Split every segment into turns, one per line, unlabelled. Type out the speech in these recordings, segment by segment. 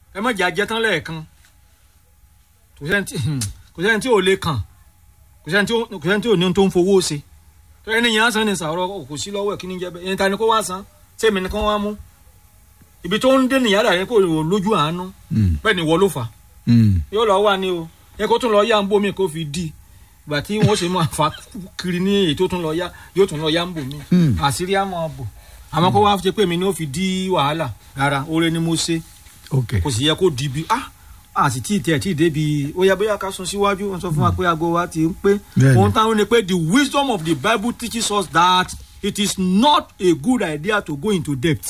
ẹ má jẹ́ ajẹ́ tán lẹ́ẹ̀kan kò sẹ́ni tí kò sẹ́ni tí ò lè kàn kò sẹ́ni tí ò kò sẹ́ni tí ò ní ohun tó ń fowó ṣe tó ẹni yẹn á san ní sàrọ̀ kò sí lọ́wọ́ ẹ̀ kí ni jẹ́ bẹ́ẹ̀ ẹni ta ni kó wá san sẹ́mi ni kó wá mú ibi tó ń dé nìyára yẹn kò lójú àánú bẹ́ẹ̀ ni wọ́n ló fà á yóò lọ wà ní o ẹ kó tún lọ yá ń bomi kó fi di ìgbà tí wọn ṣe máa fa kiri ní èyí tó tún lọ yá yóò tún lọ yá ń bomi àṣírí á máa bò àmọ́ kó wá ṣe pé mi ní ó fi di wàhálà rárá oore ni mo ṣe
ok
kò sì yẹ kó di bi ah a sì tí ì tẹ̀ tí ì débi ó yẹ bóyá ká sún síwájú wọn sọ fún wa pé aago wa ti ń pé
Bẹ́ẹ̀ni.
ohun táwọn ni pé the wisdom of the bible teaches us that it is not a good idea to go into debt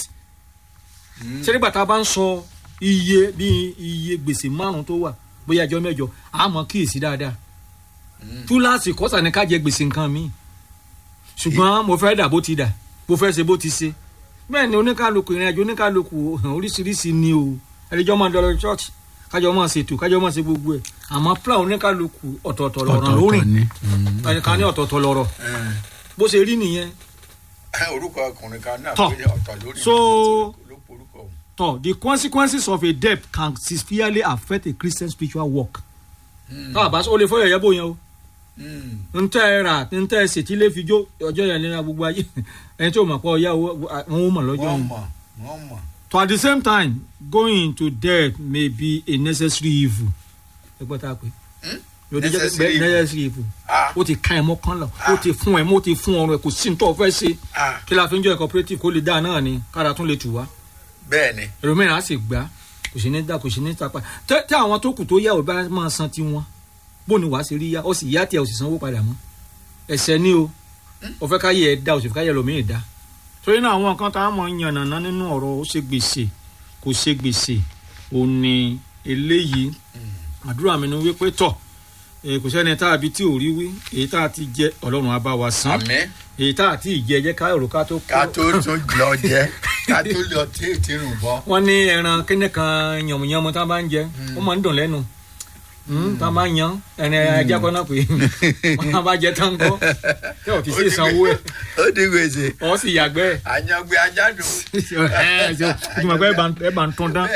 ṣé nígbà tá a bá ń sọ iye bí iye gbèsè márùn tó wà bóyá ẹjọ́ mẹ́jọ a mọ̀ kíyèsí dáadáa túláàsì kọ́sà ni ká jẹ gbèsè nǹkan mi ṣùgbọ́n mo fẹ́ dà bó ti dà mo fẹ́ ṣe bó ti ṣe bẹ́ẹ̀ ni oníkàlùkù ìrìn àjò oníkàlùkù oríṣiríṣi ni o ẹ̀rẹ́jọ́ máa dọ̀rọ̀ church kájọ máa ṣètò kájọ máa ṣe gbogbo ẹ̀ àmọ́ plan oníkàlùkù ọ̀tọ̀ọ̀tọ̀ lọ̀rọ̀ lórí
ni
ẹnìkan ní ọ̀tọ̀ọ̀tọ̀ lọ̀rọ̀ bó ṣe rí nìyẹn
orúkọ ọkùnrin kan náà
Tọ́.
pé ọ̀tọ̀ lórí
So-
ló porúkọ òun.
tọ the consequences of a debt can severely affect a christian spiritual work. tá a bá sọ o lè fọ yẹyẹ bó yẹn o
Mm.
n tẹ ẹ rà n tẹ ẹ ṣètì lè fi jó ọjọ́ yẹn nínú gbogbo ayé ẹni tí o mọ̀ pé ọyá owó wọn ò mọ̀ lọ́jọ́
wọ́n
yẹn.
mọ̀ wọ́n mọ̀.
to at the same time going into debt may be a necessary evil. ẹ gbọ́ tá a pè é. Yóò di jẹ́-
Necessary evil.
necessary evil.
Ah.
ó ti ká ẹ mọ́ kán lọ ó ti fún ẹ mọ́ ó ti fún ọrùn ẹ kò sí ní tó o fẹ́ ṣe
Ah,
kí la fi ń jọ ẹ cooperative kó lè dáa náà ni kára tún lè tù wá
bẹ́ẹ̀ ni
ẹlòmíràn á sì gbá kò sí ní dá kò sí ní tapa tẹ tẹ àwọn tó kù tó yá ò bá máa san tiwọn bó ni wàá ṣe rí yá ó sì yá tiẹ̀ ó sì sanwó padà mọ́ ẹsẹ̀ ni o ó fẹ́ káyé ẹ̀ dá ó sì fẹ́ káyé ẹlòmíràn dá torí náà àwọn nǹkan tá a mọ̀ ń yànnàná nínú ọ̀rọ̀ ó ṣe gbèsè kò ṣe gbèsè ò ní eléyìí àdúrà mi ni wípé tọ̀ eh, kò sẹ́ni tá a bi tí ò rí wí èyí tá a ti jẹ ọlọ́run á bá wa san
àmín
èyí tá a ti jẹ jẹ́ ká èrò ká tó
ká tó tún lọ jẹ ká tó lọ tí tí rùn bọ́.
wọ́n ní ẹran kíní kan yànmùyànmù tá a bá ń jẹ ó máa ń dùn lẹ́nu Mm, tá a máa ń yan ẹran ajá kan náà pé wọ́n bá jẹ tán kọ́ tí ò ti ṣe sanwó ẹ̀
ó di gbèsè
ọ̀ sì yàgbẹ́ ẹ̀
àyàngbé ajá dùn.
ìtumọ̀ pé ẹ bá ń tán dán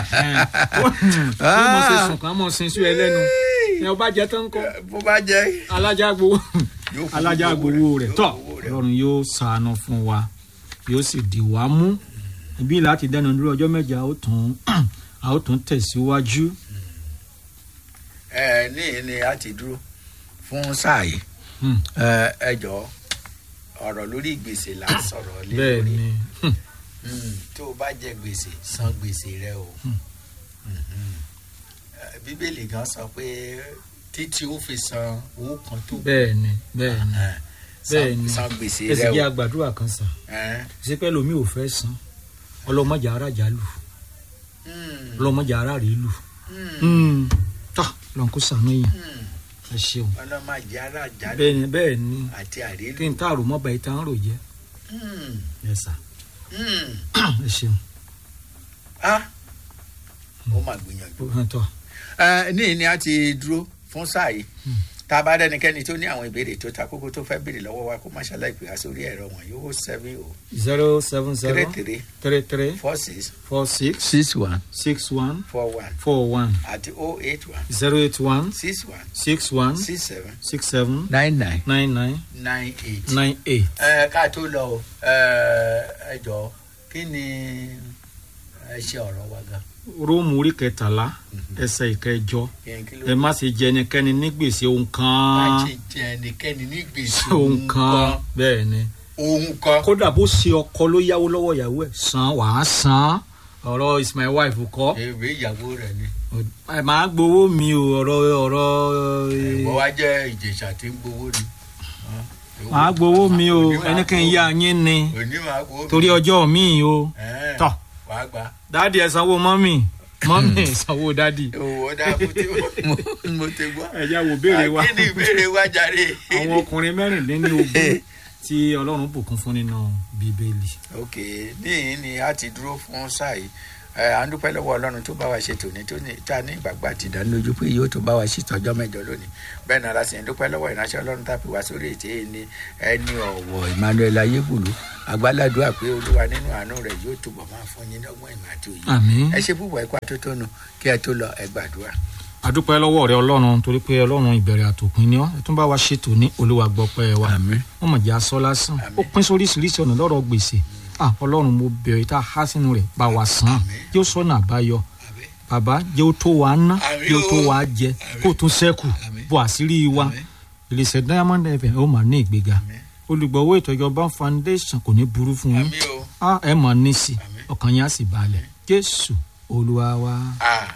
yóò mọ̀ ṣe sùn kàn mọ̀ sin sí ẹ lẹ́nu ẹ ọ bá jẹ tán kọ́
bó bá jẹ
alájà gbowó
yóò fún
alájà
gbogbo
gbowó
rẹ̀,
rẹ̀
yóò
tọ́
fún owó rẹ̀.
ọlọ́run yóò ṣàánú fún wa yóò sì dì wá mú ibi láti dẹnu dúró ọjọ́ mẹ́jọ a ó tún a ó tún tẹ̀síwájú.
ẹ ní ní a ti dúró fún sáà yìí
Hmm.
ẹ ẹ jọ ọ̀rọ̀ lórí gbèsè là ń sọ̀rọ̀ lé
bẹ́ẹ̀
lórí
ni
Mm, tó o bá jẹ gbèsè san gbèsè rẹ o Mhm. Eh, bíbélì gan sọ pé títí ó fi san owó kan tó
bẹ́ẹ̀ ni bẹ́ẹ̀ ni
Eh, san-
bẹ́ẹ̀ ni.
san gbèsè
ẹsì
rẹ
jẹ́
o
àgbàdúrà kan sàn
Eh,
ṣé pẹ́ lomi ò fẹ́ san ọlọ́mọjà ara jà lù
mm,
ọlọ́mọjà ara rèé lù
mm,
tọ́ lọ́n kó sànú yẹn
mm.
ẹ ṣeun
ọlọ́màjì ara jáde
bẹ́ẹ̀ ni bẹ́ẹ̀ ni
àti àrílù
kí n tààrò mọ́ba ìtàn rò jẹ́
Mm,
ẹ sà
mm.
ẹ ṣeun
Ah, ó mà gbìyànjú.
ó hàn tọ́
Ẹ, ní ní a ti dúró fún sáà yìí tá a bá dẹnikẹ́ni tó ní àwọn ìbéèrè tó ta kókó tó fẹ́ béèrè lọ́wọ́ wa kó má ṣàlàyé pé a sórí ẹ̀rọ wọn yóò seven o
zero seven
three
zero
three
three three
four six
four six
six one
six one
four one
four one
àti o eight one
zero eight one
six one
six one
six seven
six seven
nine nine
nine nine
nine eight.
nine eight.
ẹ ká tó lọ o ẹ ẹ jọ kí ni ẹ ṣe ọ̀rọ̀ wa gan.
róòmù orí kẹtàlá ẹsẹ̀ ìkẹjọ
kí n kí ló
ẹ má ṣe jẹ ẹnikẹ́ni ní gbèsè ohun
bá
kan
ṣe jẹ ẹnikẹ́ni ní gbèsè
ohun kan bẹ́ẹ̀ ni
ohun kan.
kódà bó ṣe ọkọ ló yáwó lọ́wọ́ ìyàwó ẹ̀ san wàá san ọ̀rọ̀ is my wife kọ́
èrè ìyàwó rẹ ni.
ẹ máa gbowó mi o ọ̀rọ̀ ọ̀rọ̀
ìwọ wá jẹ́ ìjẹ̀ṣà tí ń gbowó ni.
máa gbowó mi o ẹnikẹ́ni yá yín ni
òní máa gbowó mi.
torí ọjọ́ mi o
Ẹ̀ẹ́n,
tọ́
wàá gbà.
dáàdi ẹ̀ sanwó mọ́mì mọ́mì ẹ̀ sanwó dáàdi.
owó dá mo ti mo- mo ti gbọ́.
ẹ já wo béèrè wa
kí ni ìbéèrè wa jàre.
àwọn ọkùnrin mẹ́rìnlélógún tí ọlọ́run bùkún fún nínú bíbélì.
ok níyìn ni a ti dúró fún sáà yìí ẹ à ń dúpẹ́ lọ́wọ́ ọlọ́run tó bá wa ṣe tòní tó ní tá a ní ìgbàgbọ́ àti ìdánilójú pé yóò tó bá wa ṣe tọ́jọ́ mẹ́jọ lónìí bẹ́ẹ̀ náà la sì ń dúpẹ́ lọ́wọ́ ìránṣẹ́ ọlọ́run tá a fi wá sórí ètè ẹni ẹni ọ̀wọ̀ emmanuel ayébùlú agbáládùá pé olúwa nínú àánú rẹ̀ yóò túbọ̀ máa fún yín lọ́gbọ́n ìmọ̀ àti òye
àmín.
ẹ ṣe púpọ̀ ẹ̀kọ́ àtótónu kí ẹ tó lọ ẹ gbàdúrà.
àdúpẹ́ lọ́wọ́ rẹ ọlọ́run torí pé ọlọ́run ìbẹ̀rẹ̀ àtòpin ni ọ́ ẹ tún bá wa ṣètò ní olúwa gbọ́pẹ́ wa
àmín
wọ́n mọ̀ jẹ́ aṣọ lásán
Àmín.
ó pín sóríṣiríṣi ọ̀nà lọ́rọ̀ gbèsè ah ọlọ́run mo bẹ̀rẹ̀ tá a há sínú rẹ̀ bá wa san
Àmín.
yóò sọ̀nà àbáyọ
àmín
bàbá jẹ́ ó tó wa ná
Àmín
jẹ́ ó tó
o.
wa jẹ
Àmín.
kó o tún sẹ́kù
Àmín.
bó àṣírí wa
àmín
ìrìnsẹ̀ diamond fm ó máa ní ìgbéga
àmín
olùgbọ̀wọ́ ètò ìjọba foundation kò ní burú fún yín
àmín o
Ah, ẹ mọ̀ ní sí
Àmín.
ọkàn yín á sì balẹ̀ jésù olúwa wa.
ah